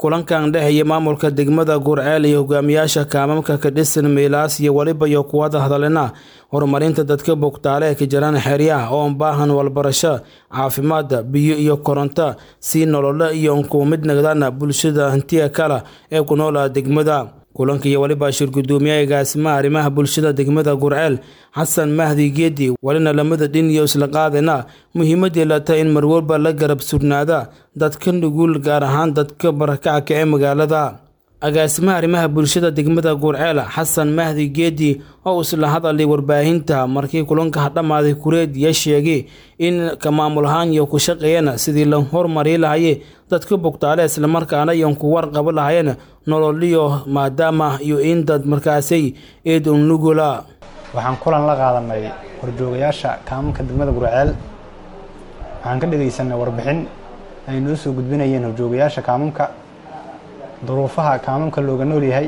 kulankan dhexeeya maamulka degmada gurceel iyo hogaamiyaasha kaamamka ka dhisan meelaas iyo weliba iyo kuwada hadalena horumarinta dadka bogtaale ee ka jiraan xeryaha oo baahan walbarasho caafimaad biyo iyo koronto si nololo iyo unkuwa mid nagdaan bulshada hantiya kale ee ku noola degmada kulanka iyo weliba shir gudoomiyaha agaasimaha arrimaha bulshada degmada gurceel xasan mahdi geedi welina lamada dhin iyo isla qaadana muhiimadii lata in marwalba la garab surnaada dadka nugul gaar ahaan dadka barakacka ee magaalada agaasimaha arrimaha bulshada degmada gurceel xasan mahdi geedi oo isla hadalay warbaahinta markii kulanka dhammaaday kureed ya sheegay in ka maamul ahaan iyo ku shaqeeyana sidii la hormari lahaye dadka bogtaale islamarkaana iyon ku warqabo lahayeen nololiyo maadaama iyo in dad markaasay eed un nugula waxaan kulan la qaadanay horjoogayaasha kaamamka degmada gurceel waxaan ka dhegaysanay warbixin ay noo soo gudbinayeen horjoogayaasha kaamamka duruufaha kaamamka looga nool yahay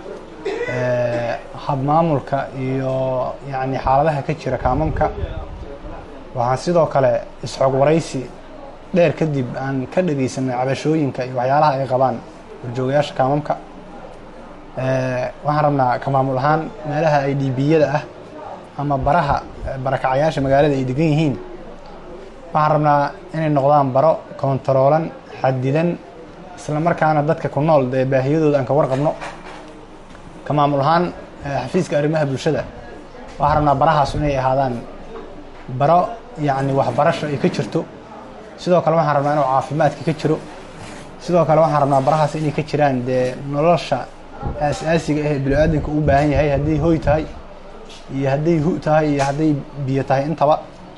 habmaamulka iyo yacni xaaladaha ka jira kaamamka waxaan sidoo kale isxog waraysi dheer kadib aan ka dhegaysanay cabashooyinka iyo waxyaalaha ay qabaan horjoogayaasha kaamamka waxaan rabnaa ka maamul ahaan meelaha ay dhiibiyada ah ama baraha barakacayaasha magaalada ay degan yihiin waxaan rabnaa inay noqdaan baro kontaroolan xadidan isla markaana dadka ku nool dee baahiyadooda aan ka warqabno ka maamul ahaan xafiiska arrimaha bulshada waxaan rabnaa barahaas inay ahaadaan baro yacni waxbarasho ay ka jirto sidoo kale waxaan rabnaa inuu caafimaadka ka jiro sidoo kale waxaan rabnaa barahaas inay ka jiraan dee nolosha aas-aasiga ah ee bini-aadanka u baahan yahay hadday hoy tahay iyo hadday hu tahay iyo hadday biyo tahay intaba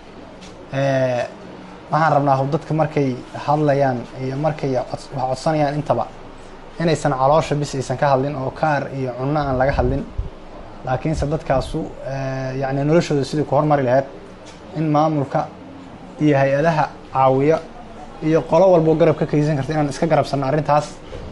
waxaan rabnaa dadka markay hadlayaan iyo markay wax codsanayaan intaba inaysan caloosha bis aysan ka hadlin oo kaar iyo cunno aan laga hadlin laakiinse dadkaasu yacni noloshooda sidii ku hormari lahayd in maamulka iyo hay-adaha caawiya iyo qolo walboo garab ka kaysan karta inaan iska garabsanno arrintaas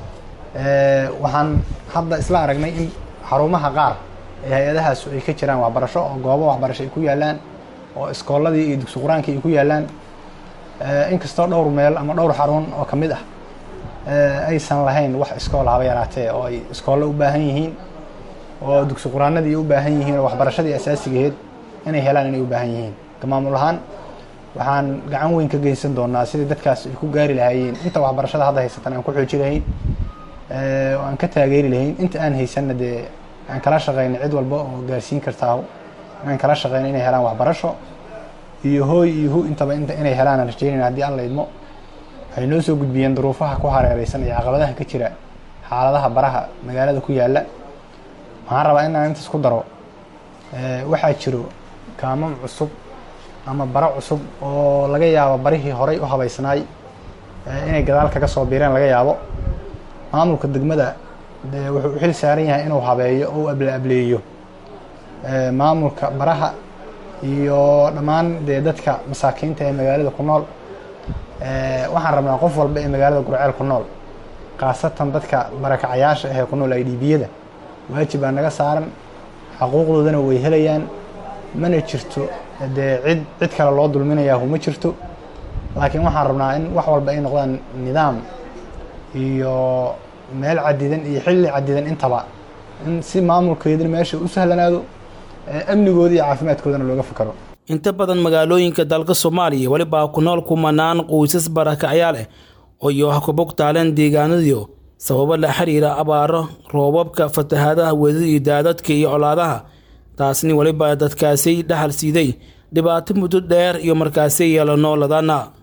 waxaan hadda isla aragnay in xarumaha qaar ee hay-adahaasu ay ka jiraan waxbarasho oo goobo waxbarasho ay ku yaalaan oo iskoolladii iyo dugsi qur-aankii ay ku yaalaan inkastoo dhowr meel ama dhowr xarun oo ka mid ah aysan lahayn wax iskool haba yaraatee oo ay iskoollo u baahan yihiin oo dugsi qur-aanadii u baahan yihiin oo waxbarashadii asaasigaheed inay helaan inay u baahan yihiin ka maamul ahaan waxaan gacan weyn ka geysan doonaa sidii dadkaas ay ku gaari lahaayeen inta waxbarashada hadda haysatan aan ku xooji lahayn oo aan ka taageeri lahayn inta aan haysanna dee aan kala shaqeyna cid walba oo gaarsiin kartaa inaan kala shaqeyno inay helaan waxbarasho iyo hooy iyo hu intaba inay helaan aan rajeynayna haddii alla idmo waxay noo soo gudbiyeen duruufaha ku hareereysan iyo caqabadaha ka jira xaaladaha baraha magaalada ku yaalla waxaan rabaa inaan intaas ku daro waxaa jiro kaamam cusub ama bara cusub oo laga yaabo barihii horay u habaysnaay inay gadaal kaga soo biireen laga yaabo maamulka degmada dee wuxuu u xil saaran yahay inuu habeeyo oo u able ableeyo maamulka baraha iyo dhammaan dee dadka masaakiinta ee magaalada ku nool waxaan rabnaa qof walba ee magaalada gurceel ku nool khaasatan dadka barakacayaasha ahee ku nool ay dhiibiyada waajib baa naga saaran xaquuqdoodana way helayaan mana jirto dee cid cid kale loo dulminayaa ma jirto laakiin waxaan rabnaa in wax walba ay noqdaan nidaam iyo meel cadidan iyo xilli cadidan intaba in si maamulkeedina meesha u sahlanaado amnigooda iyo caafimaadkoodana looga fakaro inta badan magaalooyinka dalka soomaaliya welibaa ku nool kumanaan qoysas barakacyaal ah oo iyo wax ku bogtaaleen deegaanadiyo sababo la xiriira abaaro roobabka fatahaadaha wedada iyo daadadka iyo colaadaha taasni weliba dadkaasi dhaxal siiday dhibaato muddo dheer iyo markaasi yeelo nooladana